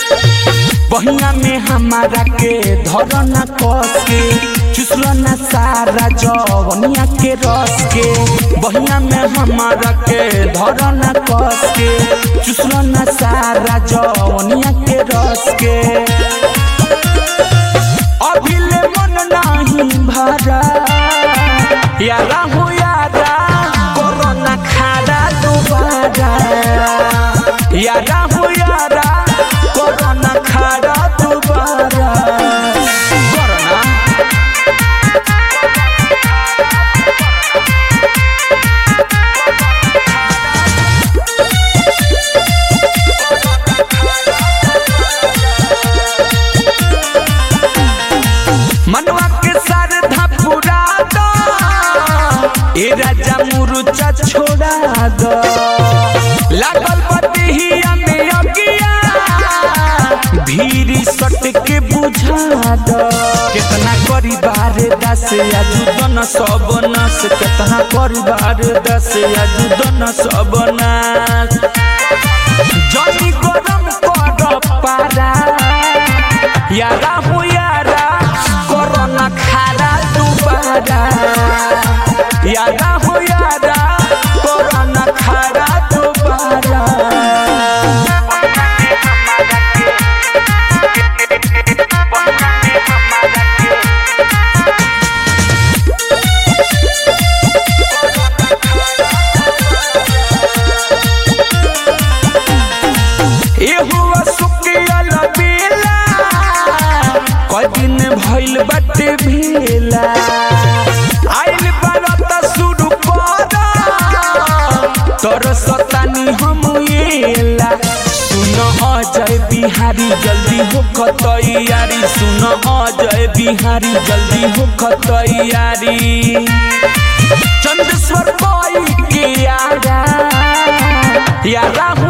बहिया में हमारा के धरना कस के चुसलना सारा जवनिया के रस के बहिया में हमारा के धरना कस के चुसलना सारा जवनिया के रस के अभिले मन नाही भरा यारा हो यारा कोरोना खाड़ा दोबारा यारा हो यारा कोरोना खाड़ा दोबारा कोरोना मनवा के सर धपुरा दो ए राजा मुरुचा छोड़ा दो लागल बतिहिया में अगिया भीरी सट के बुझा दो कितना करी बारे दस आजू दन सब नस कितना करी बारे दस आजू दन सब नस जनी गरम कर पारा यारा हो यारा कोरोना खारा दोबारा यारा हो यारा कोरोना खारा दोबारा एहुआ सुकियल बेला कई दिन भइल बाटे भेला आइल बारत शुरू कर तोर सतानी हम एला सुन अजय बिहारी जल्दी हो तैयारी सुन अजय बिहारी जल्दी हो तैयारी चंदेश्वर कोई के यारा यारा हो